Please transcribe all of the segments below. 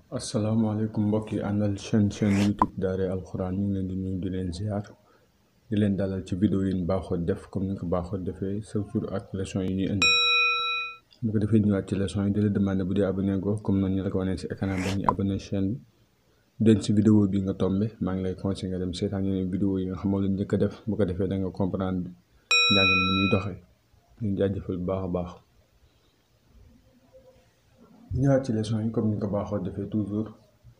asalaamaaleykum mbokk yi àndal chaîne chaîne youtube daare alxuraan ñu ngi leen di nuyu di leen ziar di leen dalal ci vidéo yi ñu baaxoo def comme ni ko baaxoo defee chaque jour ak leçon yi ñuy indi bu ko defee ñëwaat ci leçon yi di la demandé bu dee abonné go comme noonu ñu la ko wanee si écran bi ñu abonné chaîne bi den si vidéo bi nga tombé maa ngi lay conseillé nga dem seetaan yeneen vidéo yi nga xam moom la njëkk a def bu ko defee da nga comprendre njàng mi ñuy doxee ñu jaajëfal bu baax a baax ñëwaat ci leçon yi comme ni ko baaxoo defee toujours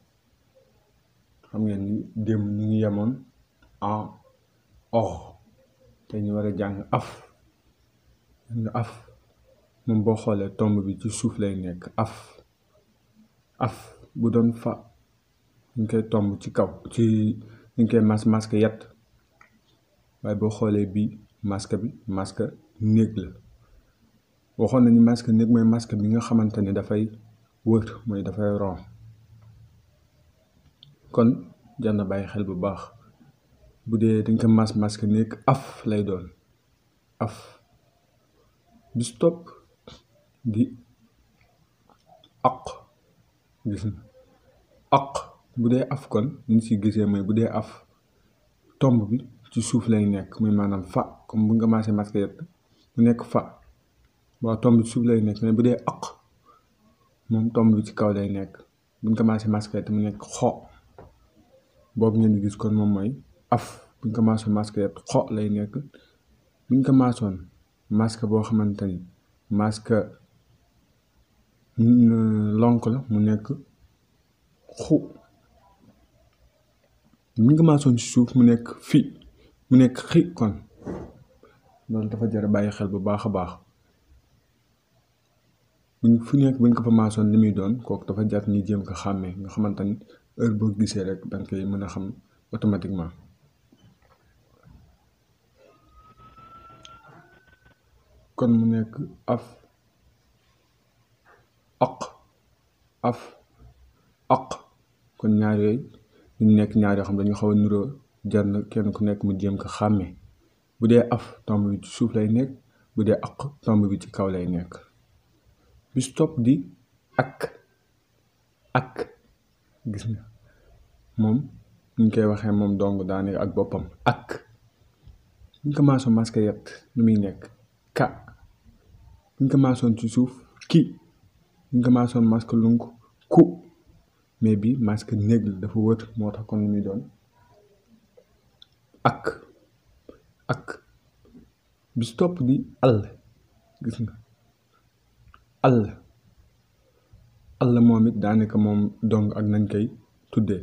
xam ngeen ni démb ñu ngi yemoon en or te ñu war a jàng af nga af moom boo xoolee tomb bi ci suuf lay nekk af af bu doon fa ñu koy tomb ci kaw ci ñu koy mas masque yat waaye boo xoolee bii masque bi masque néeg la waxoon nañu masque néeg mooy masque bi nga xamante ne dafay wër mooy dafay ron kon jar na bàyyi xel bu baax bu dee dañ ko mas masque néeg af lay doon af bi stop di aq gis na aq bu dee af kon ñu si gisee mooy bu dee af tomb bi ci suuf lay nekk muy maanaam fa comme bu nga commencé masque yett mu nekk fa waaw tomb bi ci suuf lay nekk mais bu dee aq moom tomb bi ci kaw lay nekk buñ commencé masque te mu nekk xo boobu ngeen di gis kon moom mooy af buñ commencé masque xo lay nekk buñ commencé masque boo xamante ni masque lonk la mu nekk xu buñ commencé ci suuf mu nekk fi mu nekk xi kon loolu dafa jar bàyyi xel bu baax a baax buñ fu nekk buñ ko fa maasoon li muy doon kooku dafa jar ni jéem ko xàmmee nga xamante ni heure boo gisee rek danga koy mën a xam automatiquement kon mu nekk af aq af aq kon ñaar yooyu ñu nekk ñaar yoo xam dañu xaw a nuroo jar na kenn ku nekk mu jéem ko xàmmee bu dee af tomb bi ci suuf lay nekk bu dee aq tomb bi ci kaw lay nekk bi stop di ak ak gis nga moom ñu koy waxee moom dong daanaka ak boppam ak ñu commencé masque yet lu muy nekk ka ñu commencé ci suuf ki ñu commencé masque lunk ku mais bi masque néeg la dafa wër moo tax kon lu muy doon ak ak bi stop di àll gis nga àll àll moom it daanaka moom dong ak nañ koy tuddee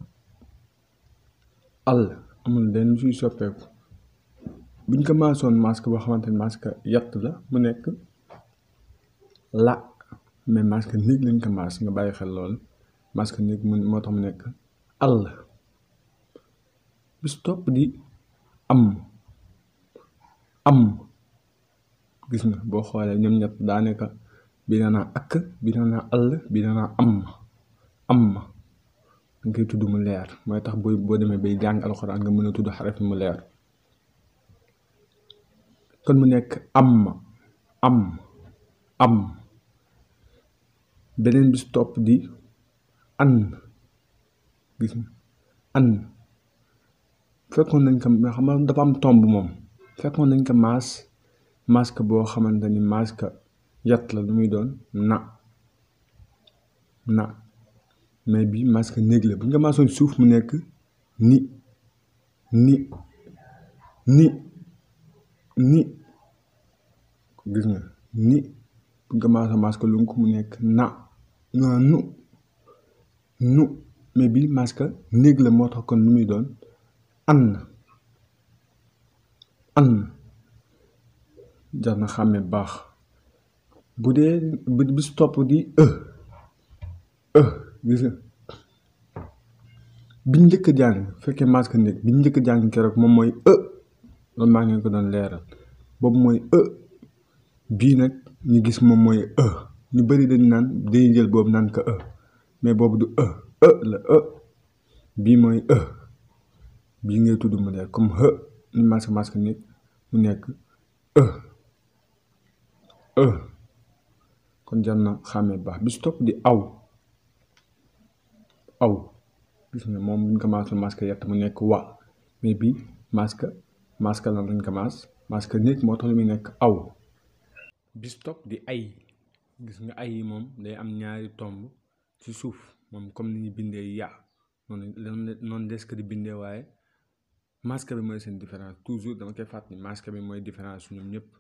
àll amul lenn suy soppeeku buñ ko maasoon masque boo xamante ni masque yatt la mu nekk la mais masque néeg lañ ko maas nga bàyyi xel lool masque néeg mu moo tax mu nekk àll bis topp di am am gis nga boo xoolee ñoom ñett daanaka bi na naa ak bi na naa àll bi na naa am am nga koy tudd mu leer mooy tax booy boo demee bay jàng alxuraan nga mën a tudd xaraf mu leer kon mu nekk am am am beneen bis topp di an gis nga an fekkoon nañ ko xam nga dafa am tomb moom fekkoon nañ ko maas masque boo xamante ni masque yat la lu muy doon na na mais bi masque néeg la bu ñu ko maasoon suuf mu nekk ni ni ni ni gis nga ni bu ñu ko maasoon masque lunk mu nekk na nu nu mais bi masque néeg la moo tax kon lu muy doon an an jar na xàmme baax bu dee bi su topp di e e gis nga biñ njëkk jàng fekkee masque néeg biñ njëkk jàng keroog moom mooy e loolu maa ngeen ko doon leeral boobu mooy e bii nag ñu gis moom mooy e ñu bari dañ naan dañuy jël boobu naan ko e mais boobu du e e la e bii mooy e bii ngay tudd mu leer comme e ni masque masque néeg mu nekk e e kon jar na xàmmee baax bi si topp di aw aw gis nga moom buñ ko maas masque yett mu nekk wa mais bi masque masque lan lañ ko maas masque nit moo tax lu muy nekk aw bis topp di ay gis nga ay yi moom day am ñaari tomb ci suuf moom comme ni ñu bindee ya noonu noonu des ko di bindee waaye masque bi mooy seen différence toujours dama koy fàttali masque bi mooy différence su ñoom ñëpp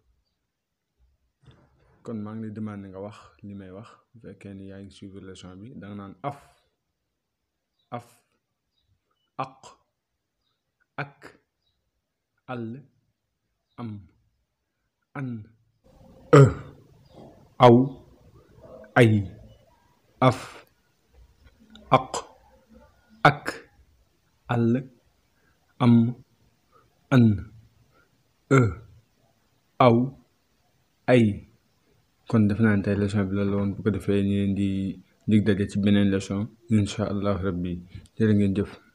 kon maa ngi lay demandé nga wax li may wax bu fekkee ni yaa ngi suivre leçon bi da nga naan af af aq ak àll am an e aw ay af aq ak àll am an e aw ay kon def naa ne tey leçon bi loolu la woon bu ko defee ñu leen di dig daje ci beneen leçon incha allah rabbi jërë ngeen jëf